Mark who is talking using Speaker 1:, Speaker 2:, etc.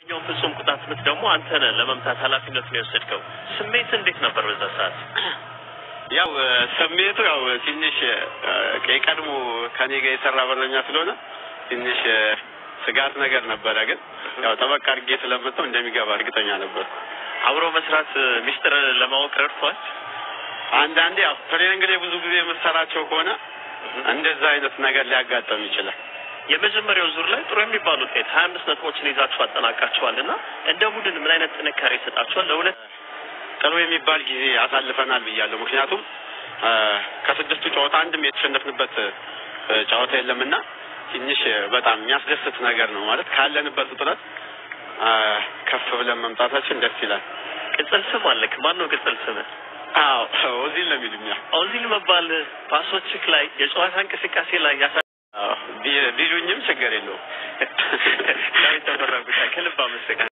Speaker 1: ኛውን ፍጹም ቅጣት ምት ደግሞ አንተ ነህ ለመምታት ኃላፊነቱን የወሰድከው። ስሜት እንዴት ነበር በዛ ሰዓት?
Speaker 2: ያው ስሜቱ ያው ትንሽ የቀድሞ ከኔ ጋር የሰራ በረኛ ስለሆነ ትንሽ ስጋት ነገር ነበረ። ግን ያው ጠበቅ አድርጌ ስለመጣው እንደሚገባ እርግጠኛ ነበር።
Speaker 1: አብሮ መስራት ሚስጥር ለማወቅ ረድቷል።
Speaker 2: አንዳንዴ ያው ትሬኒንግ ላይ ብዙ ጊዜ የምትሰራቸው ከሆነ እንደዛ አይነት ነገር ሊያጋጠም ይችላል።
Speaker 1: የመጀመሪያው ዙር ላይ ጥሩ የሚባል ውጤት ሀያ አምስት ነጥቦችን ይዛችሁ አጠናቃችኋል እና እንደ ቡድን ምን አይነት ጥንካሬ ይሰጣችኋል? ለሁለት
Speaker 2: ጥሩ የሚባል ጊዜ አሳልፈናል ብያለሁ። ምክንያቱም ከስድስቱ ጨዋታ አንድም የተሸነፍንበት ጨዋታ የለምና ትንሽ በጣም የሚያስደስት ነገር ነው ማለት ካለንበት ውጥረት ከፍ ብለን መምጣታችን ደስ ይላል።
Speaker 1: ቅጽል ስም አለክ። ማን ነው ቅጽል ስምህ?
Speaker 2: አዎ ኦዚል ነው የሚሉኛ።
Speaker 1: ኦዚል መባል ፓሶችክ ላይ የጨዋታ እንቅስቃሴ ላይ ያሳ
Speaker 2: ቢሉኝም ችግር የለውም።
Speaker 1: ዳዊት ተፈራ ጉዳይ ከልብ አመሰግናለሁ።